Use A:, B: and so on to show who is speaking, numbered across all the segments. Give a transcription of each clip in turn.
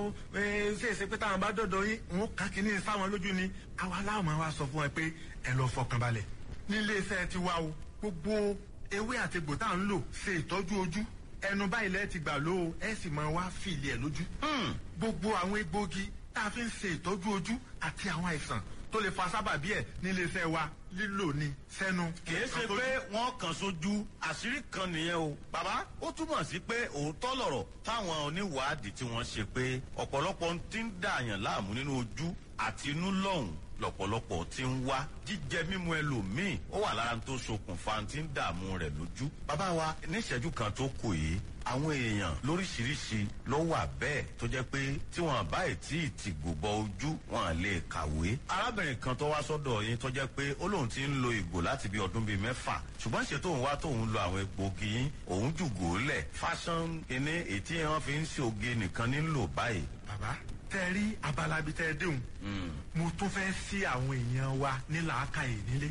A: o ṣe é ṣe pé táwọn bá dọ̀dọ̀ yín òun kà kínní sáwọn lójú ni àwa láwọn wa sọ fún ẹ pé ẹ lọ fọkàn balẹ̀ nílé iṣẹ́ ti wá o gbogbo ewé àtegbò tá à ń lò ṣe ìtọ́jú ojú ẹnu báyìí lẹ́ẹ̀ ti gbà ló o ẹ sì máa wá fìlì ẹ̀ lójú gbogbo àwọn egbòogi tá a fi ń ṣe ìtọ́jú ojú àti àwọn àìsàn tó lè fa sábàbí ẹ̀ nílé iṣẹ́ wa lílò ní sẹ́nu.
B: kìí ṣe pé wọ́n kàn sójú àṣírí kan nìyẹn o. bàbá ó túmọ̀ sí pé òótọ́ lọ̀rọ̀ táwọn oníwàádìí tí wọ́n ṣe pé ọ̀pọ̀lọpọ̀ ti ń dààyàn láàmú nínú ojú àti inú lọ́hùn lọ̀pọ̀lọpọ̀ ti ń wá jíjẹ mímu ẹlòmíì ó wà lára tó ṣokùnfà tí ń dààmú rẹ̀ lójú. bàbá wa níṣẹ́jú kan tó kù yìí àwọn èèyàn lóríṣiríṣi ló wà bẹ́ẹ̀ tó jẹ́ pé tí wọ́n bá tí ì ti gbòbọ ojú wọn lè kàwé. arábìnrin kan tó wá sọ́dọ̀ yín tó jẹ́ pé ó lóun ti ń lo ìgò láti bí ọdún bíi mẹ́fà ṣùgbọ́n ṣe tóun wá tóun lo àwọn egbògi yín òun jùgò lẹ̀ fásán kínní ètí wọn fi ń ṣe oge nìkan nílò báyìí.
A: bàbá tẹ rí abala bíi tẹ déhùn mo tún fẹ́ sí àwọn èèyàn wa ní làákàyè nílé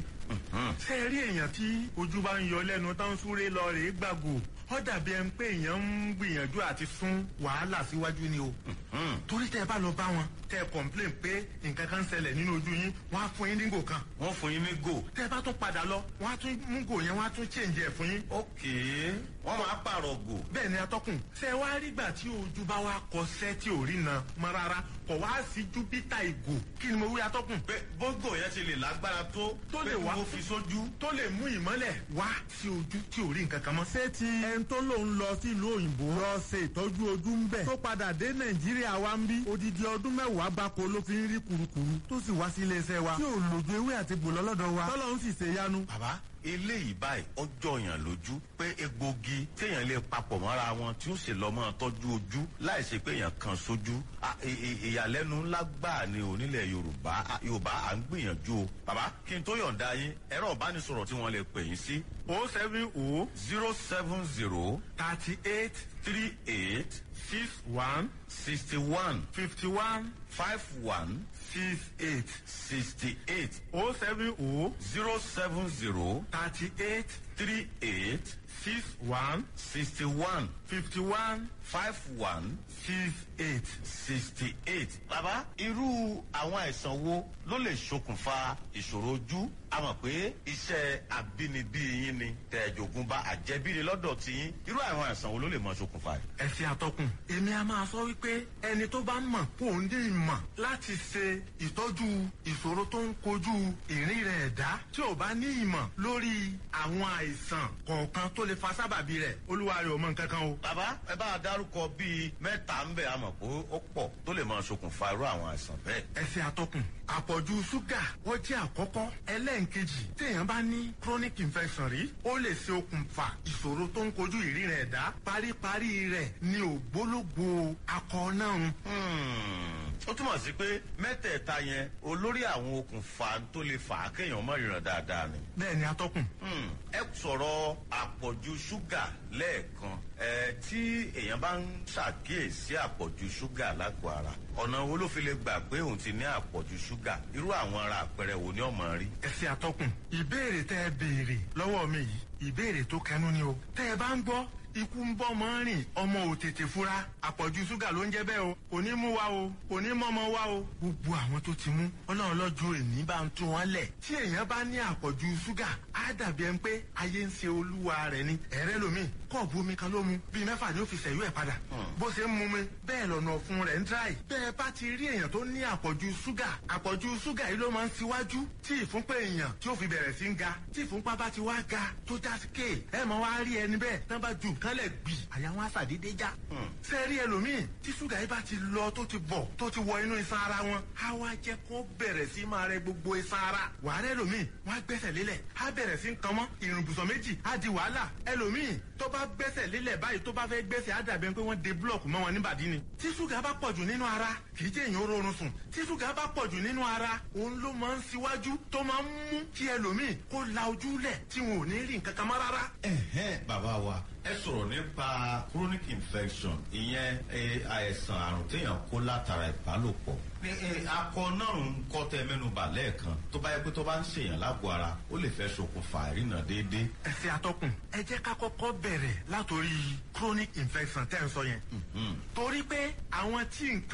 A: ṣe rí èèyàn tí ojú bá ń yọ lẹ́nu tó ń súré lọ rèé gbàgò ó dàbí ẹni pé èèyàn ń gbìyànjú àti sún wàhálà síwájú ni o torí tẹ bá lọ bá wọn tẹ complain pé nǹkan kan ń ṣẹlẹ̀ nínú ojú yín wọ́n á fún yín ní gò kan
B: wọ́n fún yín ní gò.
A: tẹ bá tún padà lọ wọ́n á tún mú gò yẹn wọ́n á tún change ẹ̀ fún yín.
B: ok wọ́n máa pààrọ̀ gò.
A: bẹ́ẹ̀ ni atọ́kùn ṣe wá rígbà tí ojú bá wá kọsẹ́ tí ò rí na mọ́ rárá kọ̀ wá sí júpítà ìgò kí ni mo wí atọ́kùn.
B: pé bógò yẹn ti lè lágbára tó
A: Tó lè
B: pé
A: wá.
B: mo fi sójú.
A: tó lè mú ìmọ́lẹ̀ wá sí ojú tí ò rí nǹkan kan mọ́.
C: ṣé ti ẹni tó lòun lọ sílùú òyìnbó lọ ṣe ìtọ́jú ojú ń bẹ̀ tó padà dé nàìjíríà wa ń bí odidi ọdún mẹ́wàá gbáko ló fi ń rí kurukuru tó sì wá sí iléeṣẹ́ wa tí ò lòdù ewé àti gbò lọ́lọ́dọ̀ wa tọ́lọ́run sì ṣe yanu.
B: bàbá eléyìí báyìí ọjọ́ yàn lójú pé egbògi téèyàn lè papọ̀ mọ́ra wọn tí ó sì lọ́ mọ́ tọ́jú ojú láì ṣe pé èèyàn kan sójú À, ì- ì- ìyàlẹ́nu ńlá gbà ní onílẹ̀ yorùbá À, yorùbá à ń gbìyànjú o bàbá kí n tó yọ̀ǹda yín ẹ̀rọ ìbánisọ̀rọ̀ tí wọ́n lè pè yín sí
A: o seven o
B: zero seven zero
A: thirty eight
B: three eight
A: six one
B: sixty one
A: fifty one
B: five one
A: six eight
B: sixty eight
A: o seven o
B: zero seven zero
A: thirty eight
B: three eight
A: six one
B: sixty one
A: fifty one
B: five one
A: six eight.
B: sixty eight. bàbá irú àwọn àìsàn wo ló lè ṣokùnfà ìṣòro ojú a mọ̀ pé iṣẹ́ àbínibí yín ni tẹ̀jọ̀gùn bá àjẹbíni lọ́dọ̀ tí yín irú àwọn àìsàn wo ló lè mọ ṣokùnfà rẹ̀.
A: ẹsẹ àtọkùn èmi a máa sọ wípé ẹni tó bá mọ̀ kó o ní ìmọ̀ láti ṣe ìtọ́jú ìṣòro tó ń kojú ìrìn rẹ̀ ẹ̀dá tí ò bá ní ìmọ̀ lórí àwọn àìsàn kọ̀ọ̀kan tó lè fa sábàbí rẹ̀ olúwa rẹ̀ ò mọ nǹkan kan o.
B: bàbá ẹ bá a dárúkọ bíi mẹ́ta ń bẹ̀ a mọ̀ pé ó pọ̀ tó lè mọ ṣokùnfà irú àwọn àìsàn bẹ́ẹ̀.
A: ẹsẹ àtọkùn àpọ̀jù ṣúgà ó jẹ́ àkọ́kọ́ ẹlẹ́ǹkejì téèyàn bá ní chronic infection rí ó lè ṣe okùnfà ìṣòro tó ń kojú ìrìn rẹ̀ ẹ̀dá paríparí rẹ̀ ní ògbólógbò akọ náà ń
B: Hmm, ó túmọ̀ sí pé mẹ́tẹ̀ẹ̀ta yẹn olórí àwọn okùnfà tó lè fà á kéèyàn mọ̀ ìràn dáadáa ni.
A: bẹ́ẹ̀ ni atọ́kùn.
B: Hmm, ẹ sọ̀rọ̀ àpọ̀jù ṣúgà lẹ́ẹ̀kan ẹ tí èèyàn bá ń ṣàkíyèsí àpọ̀jù ṣúgà lágọ̀ọ́ ara ọ̀nà wo ló fi lè gbà pé òun ti ní àpọ̀jù ṣúgà irú àwọn ara àpẹẹrẹ wo ni ọmọ rí.
A: ẹsẹ àtọkùn ìbéèrè tẹ ẹ béèrè lọ́wọ́ mi yìí ìbéèrè tó kẹnu ni o tẹ ẹ bá ń gbọ́ ikú ń bọ́ mọ́ rìn ọmọ ò tètè fura àpọ̀jù ṣúgà ló ń jẹ́ bẹ́ẹ̀ o kò ní mú wa o kò ní mọ́mọ́ wa o gbogbo àwọn tó ti mú ọlọ́run lọ́jọ́ èní bá ń tún wọn lẹ̀ tí èèyàn bá ní àpọ̀jù ṣúgà á dàbí ẹni pé ayé ń ṣe olúwa rẹ̀ ni ẹ̀rẹ́ lomi kọ́ọ̀bù omi kan ló mu bíi mẹ́fà ni ó fi ṣẹ̀yú ẹ̀ padà bó ṣe ń mu mi bẹ́ẹ̀ lọ́nà ọ̀fun rẹ̀ ń dráì bẹ́ẹ̀ bá ti rí èèyàn tó ní àpọ̀jù ṣúgà àpọ̀jù ṣúgà yìí ló máa ń ṣíwájú tí ìfúnpá èèyàn tí ó fi bẹ̀rẹ̀ sí ń ga tí ìfúnpá bá ti wá ga tó já sí kéè ẹ mọ̀ wá rí ẹni bẹ́ẹ̀ tán bá ju nǹkan lẹ̀ gbì àyà wọn á ṣàdédé já. ṣé rí ẹlòmíì tí ṣúgà yìí bá ti lọ tó ti bọ̀ tó ti wọ inú iṣan ara wọn á wá jẹ́ kó bẹ̀rẹ̀ sí máa rẹ gbogbo iṣan ara wàá rẹ ẹlòmíì wọn á gbẹ́sẹ̀ lélẹ̀ á bẹ̀rẹ̀ sí ń kan mọ́ ìrùnbùsọ̀ méjì á di wàhálà ẹlòmíì tó bá gbẹ́sẹ̀ lélẹ̀ báyìí tó bá fẹ́ gbẹ́sẹ̀ á dàbí ẹni pé wọ́n de búlọ̀kù mọ́ wọn níbàdí ni. tí ṣúgà bá pọ̀jù nínú ara kì í jẹ́ èèyàn rọrùn sùn tí ṣúgà bá pọ̀jù nínú ara òun ló máa ń ṣíwájú tó máa ń mú kí ẹlòmíì kó la ojú lẹ̀ tí wọn ò ní rí nǹkan kan mọ́ rárá.
B: ẹ̀hẹ́n bàbá wa ẹ sọ̀rọ̀ nípa chronic infection ìyẹn eh, àìsàn àrùn téèyàn kó látara ìbálòpọ̀ ní eh, akọ náà ń kọ́ tẹ mẹ́nuba lẹ́ẹ̀kan tó bá yẹ pé tó bá ń ṣèyàn lágbo ara ó lè fẹ́ ṣokùnfà ìrìnà déédéé.
A: ẹsẹ atọkùn ẹ jẹ́ ká kọ́kọ́ bẹ̀rẹ̀ látòrí chronic infection tẹ́ ń sọ yẹn. torí pé àwọn tí nǹkan